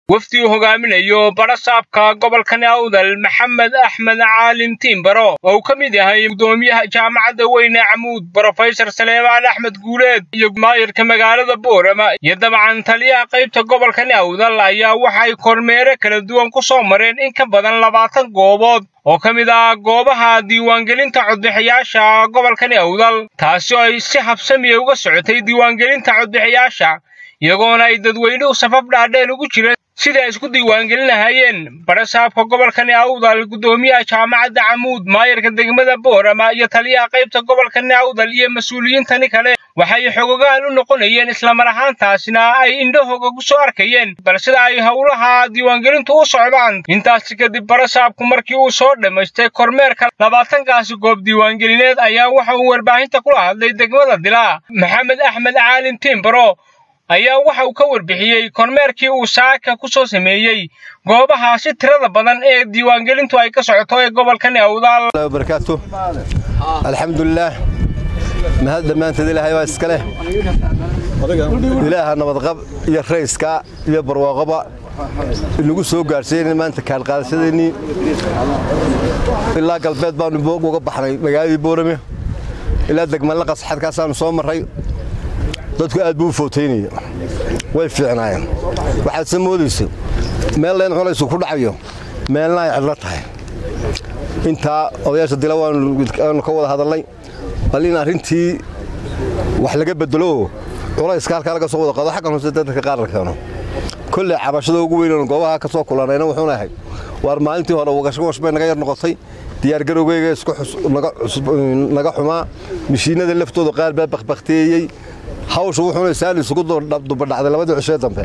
wafdi uu hogaaminayo barasaabka gobolkani awdal maxamed axmed caalim tiimbaro oo uu ka mid yahay gudoomiyaha jaamacadda weyne camuud brofesor saleemaan axmed guuleed iyo maayirka magaalada boorama iyo dabcan taliyaha qaybta gobolkani awdal ayaa waxay kormeere kala duwan ku soo mareen in ka badan labaatan goobood oo ka mid ah goobaha diiwaangelinta codbixiyaasha gobolkani awdal taasi oo ay si habsamiya uga socotay diiwaangelinta codbixiyaasha iyagoona ay dadweynuhu safaf dhaadheen ugu jireen sidai ay isku diiwaangelin lahaayeen barasaabka gobolkani awdal guddoomiyaha jaamacadda camuud maayarka degmada boorama iyo taliyaha qaybta gobolkani awdal iyo mas-uuliyiintani kale waxay xogogaan u noqonayeen islamar ahaantaasina ay indhahooga ku soo arkayeen bal sida ay howlaha diiwaangelintu u socdaan intaasi kadib barasaabku markii uu soo dhammaystay kormeerka labaatankaasi goob diiwaangelineed ayaa waxa uu warbaahinta kula hadlay degmada dilaa maxamed axmed caalin tiimbaro ayaa waxa uu ka warbixiyey kormeerkii uu saaka ku soo sameeyey goobahaasi tirada badan ee diiwaangelintu ay ka socoto ee gobolkani awdaal barakaatu alxamdulilaah mahad dhammaanteed ilaahay baa iska leh ilaaha nabadqab iyo rayska iyo barwaaqoba inagu soo gaadhsiiyeen maanta kaalqaadashadeennii ilaa galbeed baanu boog uga baxnay magaaladii boorame ilaa degmalaqas xadkaasaanu soo marray dadku aad buu u footaynaya way fiicnaayeen waxaad se moodaysa meel leen culaysu ku dhacayo meelna ay cidlo tahay intaa odayaasha dila waanu ka wada hadalnay bal in arrintii wax laga bedelo culayska halkaa laga soo wada qado xaggan hoose dadka qaar la keeno kolley cabashada ugu weynan goobaha ka soo kulanayna wuxuuna ahay waar maalintii hore wagashwash bay naga yar noqotay diyaargarowgeyga naga xumaa mishiinada laftooda qaar baa bakbakteeyey hawsha wuxuuna saali isugu dubadhacday labadii cishee dambe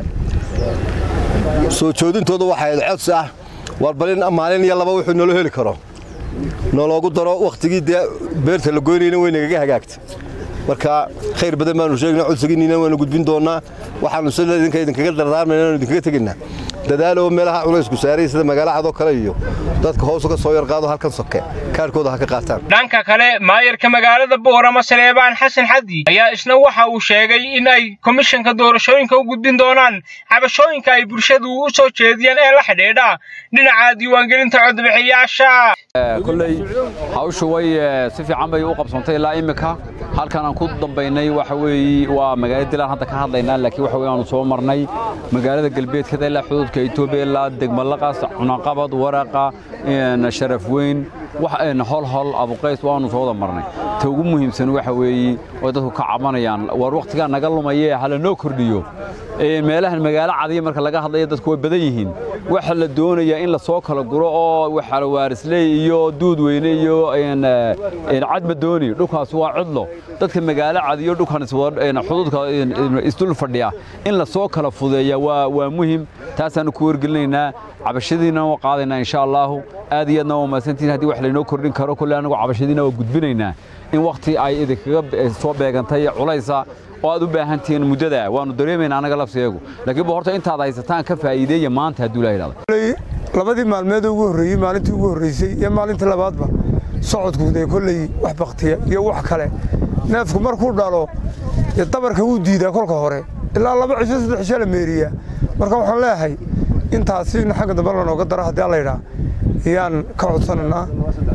soo joodintooda waxay ahayd codsi ah waar balin maalin iyo laba wuxuu nolo heli karo noloogu daro wakhtigii dee beerta la goynayna way nagaga hagaagtay marka khayr badan baanu sheegna codsigiinniina waanu gudbin doonnaa waxaanu sida idinka idinkaga dardaarmayna anu idinkaga tegaynaa dadaaloo meelaha culaysku saaray sida magaalo cadoo kale iyo dadka hoos uga soo yarqaado halkan soke kaarkooda ha ka qaataan dhanka kale maayarka magaalada boorama saleebaan xasan xaddi ayaa isna waxa uu sheegay in ay komishanka doorashooyinka u gudbin doonaan cabashooyinka ay bulshadu u soo jeediyeen ee la xidhiidha dhinaca diiwaangelinta codbixiyaasha kolley hawshu way si fiican bay u qabsantay ilaa immika halkan aan ku dambaynay waxa weeye waa magaalada dilaan hadda ka hadlaynaa laakiin waxa weye aanu soo marnay magaalada galbeedkada ilaa xuduudka etoobiya ilaa degmalaqas cunaqabad waraqa sharaf weyn hol hol abuqays waanu soo wada marnay ta ugu muhiimsan waxa weeye oo dadku ka cabanayaan war wakhtigaa naga lumaye hala noo kordhiyo meelahan magaalo cadiya marka laga hadlaya dadku way badan yihiin waxa la doonayaa in la soo kala guro oo waxalwaarisley iyo duudweyne iyo cadmadooni dhulkaas waa cidlo dadka magaalo cadiyo dhulkan xuduudka isdul fadhiya in la soo kala fudeeya waa muhim taasaanu ku wargelinaynaa cabashadiina waa qaadaynaa insha allaahu aad iyo aadna waa mahadsantihin haddii wax laynoo kordhin karo kolle anagu cabashadiina waa gudbinaynaa in wakhti ay idinkaga soo beegantay culaysa oo aad u baahan tihiin muddada waanu dareemaynaa anaga lafsiyagu laakiin ba horta intaad haysataan ka faa'iideeya maanta hadduu ilaha idhahdo labadii maalmeed ugu horreeyey maalintii ugu horreysay iyo maalintii labaadba socodku dee kolley wax baktiya iyo wax kale neefku markuu dhalo dee dabarka wuu diidaa kolka hore ilaa laba cisho saddex cisho la meeriyaa marka waxaan leeyahay intaasi in xagga dambe lanooga daro haddii allayidhaa ayaan ka codsanaynaa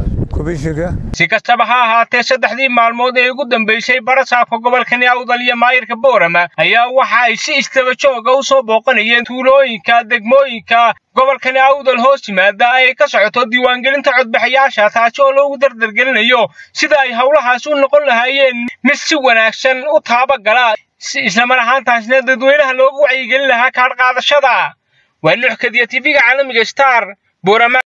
si kastaba ha ahaatee saddexdii maalmood ee ugu dambaysay barasaabka gobolkani awdal iyo maayirka boorama ayaa waxa ay si istaba jooga u soo booqanayeen tuulooyinka degmooyinka gobolkani awdal hoos yimaada ay ka socoto diiwaangelinta codbixiyaasha taasi oo loogu dardargelinayo sida ay howlahaas u noqon lahaayeen mid si wanaagsan u taabagala islamar ahaantaasna dadweynaha loogu wacyigelin lahaa kaadh qaadashada waa nuuxkadiya tv-ga caalamiga star boorama